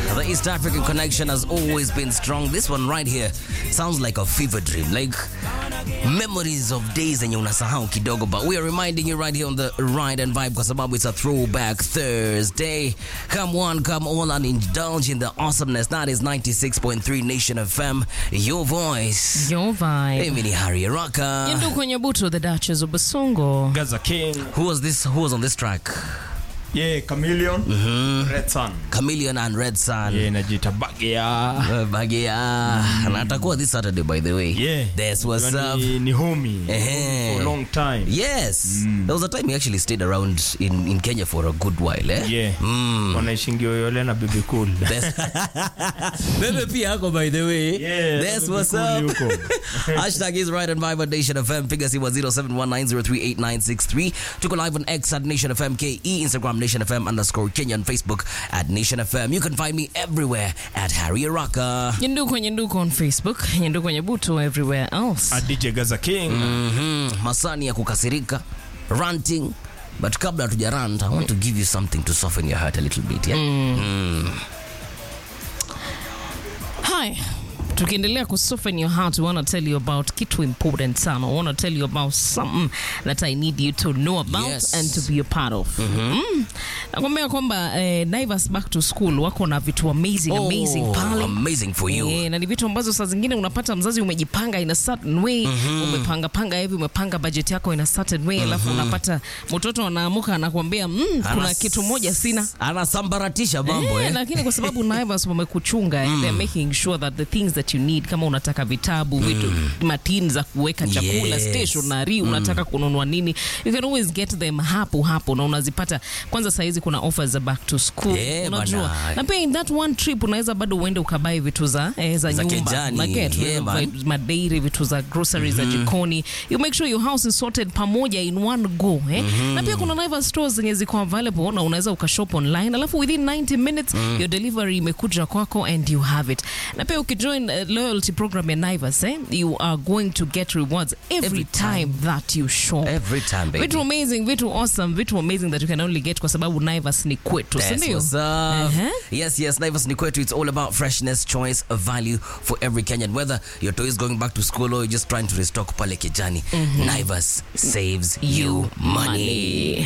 The East African connection has always been strong. This one right here sounds like a fever dream, like memories of days zenye unasahau kidogo, but we are reminding you right here on the Ride and Vibe kwa sababu it's a throwback Thursday. Come on, come on and indulge in the awesomeness. That is 96.3 Nation FM, your voice. Your vibe. Mimi ni Harry Araka. Yindu kwenye buto the Duchess of Basongo. Gaza King, Who was this? Who was on this track? yeah, Chameleon, Red Sun, Chameleon and Red Sun. yeah, inajiita Bagia. Uh, Bagia. Na atakuwa this Saturday by the way. Yeah, That's what's Unajua up. Ni, ni homie Ehe. for a long time. Yes. There was a time he actually stayed around in, in Kenya for a good while, eh? Yeah. Mm. Wanaishingi Oyole na Baby Cool. That's Bebe pia ako by the way. Yeah, That's Baby what's Cool up. yuko. Hashtag is right and vibe at Nation FM. Piga simu 0719038963. Tuko live on X at Nation FM KE, Instagram Nation FM underscore Kenya, and Facebook at Nation FM. You can find me everywhere at Harry Araka. Yindu kwenye nduko on Facebook. Yindu kwenye buto everywhere else. A DJ Gaza King. Mhm. Masani ya kukasirika, ranting. But kabla hatuja rant, I want to give you something to soften your heart a little bit, yeah? Hi. Tukiendelea ku soften your heart, we want to tell you about kitu important sana. We want to tell you about something that I need you to know about Yes. and to be a part of. Mm. Nakwambia kwamba eh, Naivas back to school wako na vitu amazing amazing Oh, pale. amazing for you. Eh, na ni vitu ambazo saa zingine unapata mzazi umejipanga in a certain way umepanga panga hivi umepanga budget yako in a certain way alafu unapata mtoto anaamuka anakuambia mm, kuna Anas- kitu moja sina Anasambaratisha mambo, Eh, eh? lakini kwa sababu Naivas wamekuchunga and they're making sure that the things that you need kama unataka vitabu vitu matini za kuweka chakula Yes. stationery unataka kununua nini you can always get them hapo hapo na unazipata kwanza saizi kuna offers za back to school Eh, unajua bana. na pia in that one trip unaweza bado uende ukabai vitu za eh, za, Za nyumba kejani. Unaget, Yeah, unaweza man. buy madairi vitu za groceries za jikoni you make sure your house is sorted pamoja in one go eh? na pia kuna Naivas stores zenye ziko available na unaweza ukashop online alafu within 90 minutes your delivery imekuja kwako and you have it na pia ukijoin uh, loyalty program ya Naivas eh? you are going to get rewards every, Every time. time. that you shop Every time, baby. vitu amazing vitu awesome vitu amazing that you can only get kwa sababu Naivas ni kwetu si That's ndio what's up. Uh-huh. Yes, yes, Naivas ni kwetu. It's all about freshness, choice, value for every Kenyan. Whether your toy is going back to school or you're just trying to restock pale kijani, Naivas saves you money.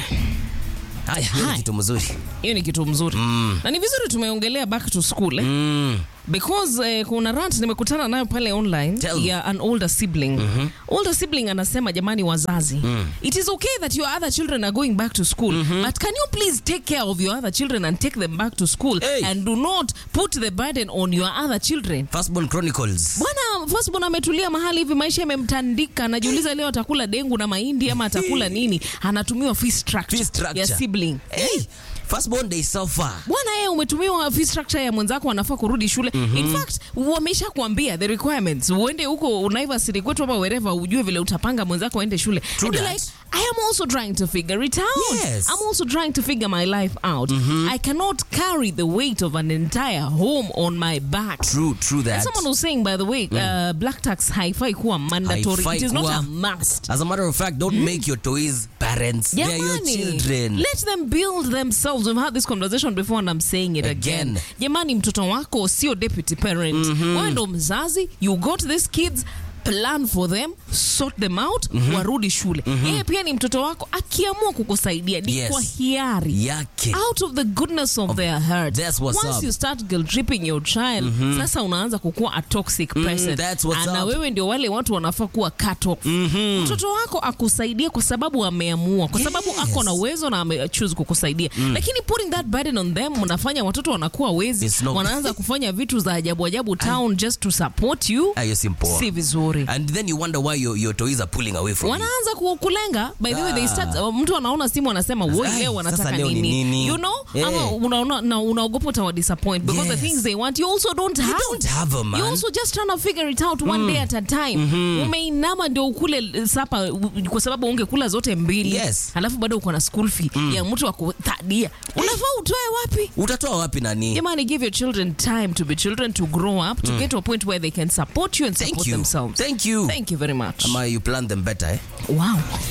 Haya, hiyo ni Hai. kitu mzuri. hiyo ni kitu mzuri na ni vizuri tumeongelea back to school eh? Mm. because eh, kuna rant nimekutana nayo pale online Tell me. ya an older sibling older sibling anasema jamani wazazi it is okay that your other children are going back to school but can you please take care of your other children and take them back to school Hey. and do not put the burden on your other children Firstborn Chronicles. bwana firstborn ametulia mahali hivi maisha yamemtandika anajiuliza leo atakula dengu na mahindi ama atakula nini anatumiwa fee structure, Fee structure. ya sibling Hey, firstborn they suffer. bwana yeye umetumiwa fee structure ya mwenzako anafaa kurudi shule in fact wamesha kuambia the requirements uende huko Naivas kwetu ama wherever ujue vile utapanga mwenzako aende shule True And you're that. like I am also trying to figure it out Yes. I'm also trying to figure my life out I cannot carry the weight of an entire home on my back True, true And that. someone was saying by the way uh, black tax haifai kuwa mandatory Haifai it is not kuwa- a must As a matter of fact, don't make your toys parents. They're your Jamani, children. let them build themselves. We've had this conversation before and I'm saying it again. Again. Jamani, mtoto wako sio deputy parent. Wewe ndo mzazi, you got these kids plan for them sort them out warudi shule yeye pia ni mtoto wako akiamua kukusaidia ni Yes. kwa hiari Yake. out of the goodness of their heart That's what's once up. you start guilt tripping your child sasa unaanza kukuwa a toxic person that's what's na up. wewe ndio wale watu wanafaa kuwa cut off mtoto wako akusaidie kwa sababu ameamua kwa sababu Yes. ako na uwezo na amechoose kukusaidia lakini putting that burden on them unafanya watoto wanakuwa wezi It's not- wanaanza kufanya vitu za ajabu ajabu town just to support you Ah, hiyo si poa. si vizuri And then you wonder why your, your toys are pulling away from you. wanaanza ku- kulenga by the way they start, uh, mtu anaona simu anasema woi Ai, leo sasa wanataka leo ni nini nini? you know Yeah. ama unaona na unaogopa utawa disappoint because Yes. the things they want you also don't have don't have 'em, man. you also just trying to figure it out one day at a time umeinama ndio ukule uh, sapa uh, kwa sababu ungekula zote mbili Yes. alafu bado uko na school fee ya mtu wa kuthadia unafaa utoe wapi Utatoa wapi nani? jamani give your children time to be children to grow up to get to a point where they can support you and Thank support you. themselves Thank you. thank you very much Ama you plan them better, eh? wow